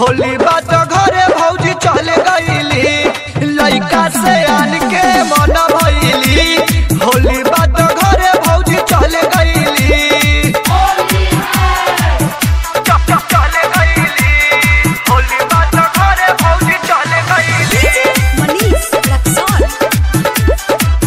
होली बात घरे भौजी चले गईली लइका से आन के मन भइली होली बात घरे भौजी चले गईली चप चप चले गईली होली बात घरे भौजी चले गईली मनीष रक्सौल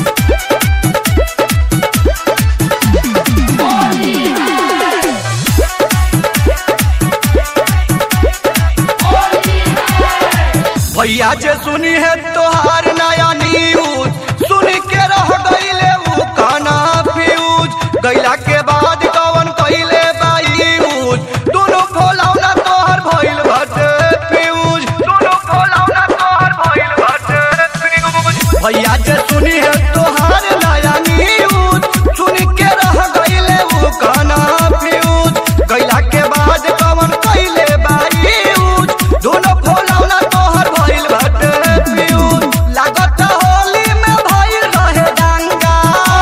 भैया जे सुनी है तोहार नया न्यूज सुन के रह गईले उ काना फ्यूज गईला के बाद कवन कइले बायूज दोनों फोलौना तोहर भइल भटे फ्यूज दोनों फोलौना तोहर भइल भटे फ्यूज भैया जे सुनी है तोहार नया न्यूज सुन के रह गईले उ काना फ्यूज गईला के बाद कवन कइले बायूज दोनों फोलौना तोहर भइल भटे फ्यूज लागत होली में भइल रहे दंगा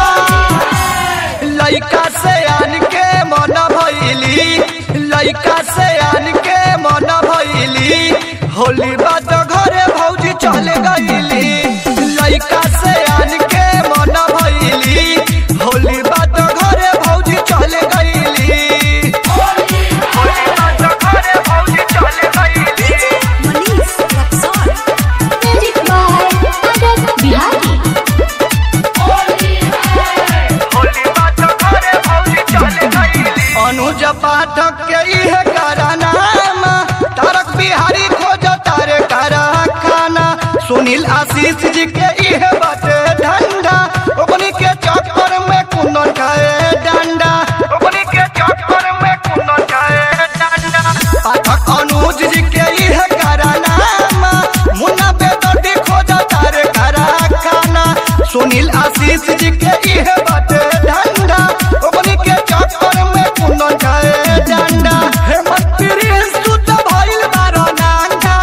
लइका से आन के मन भइली लइका से आन के मन भइली होली बात घरे भौजी चले गईली लइका से आन के मन भइली होली बात घरे भौजी चले गईली होली बात घरे भौजी चले गईली मनीष रक्सौल म्यूजिक बाय आदर्श बिहारी होली बात घरे भौजी चले गईली अनुज पाठक के इहे करानामा तारक बिहारी खोज तारे करा खाना सुनील आशीष जी के इहे बाटे धंधा ओकनी के चक्कर में कुंदन खाए डंडा ओकनी के चक्कर में कुंदन खाए डंडा पाठक अनुज जी के इहे करानामा मुन्ना बेदर्दी खोज तारे करा खाना सुनील आशीष जी के इहे बाटे धंधा ओकनी के चक्कर में कुंदन खाए डंडा हेमंत प्रिंस तू तो भइल बारो नांगा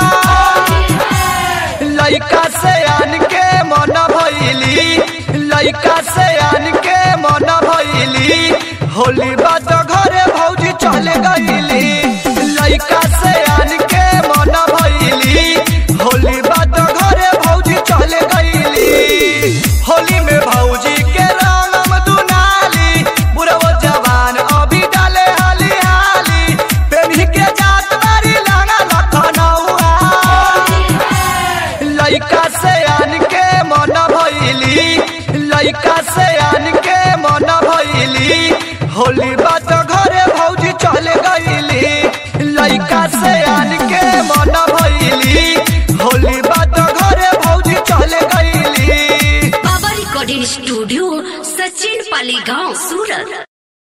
लइका से आन के मन भइली लइका से आन के मन भइली होली बात घरे भौजी चले गईली लइका से आन के मन भइली होली बात घरे भौजी चले गईली होली में भौजी के रंगम दुनाली बुढ़ो जवान अभी डाले हाली हाली पेन्ही के जात बारी लाना लखनऊआ लइका से आन के मन भइली लइका से आन के मन भइली होली बात घरे भौजी चले गईली लइका से आन के मन भइली होली बात घरे भौजी चले गईली बाबा रिकॉर्डिंग स्टूडियो सचिन पाली गांव सूरत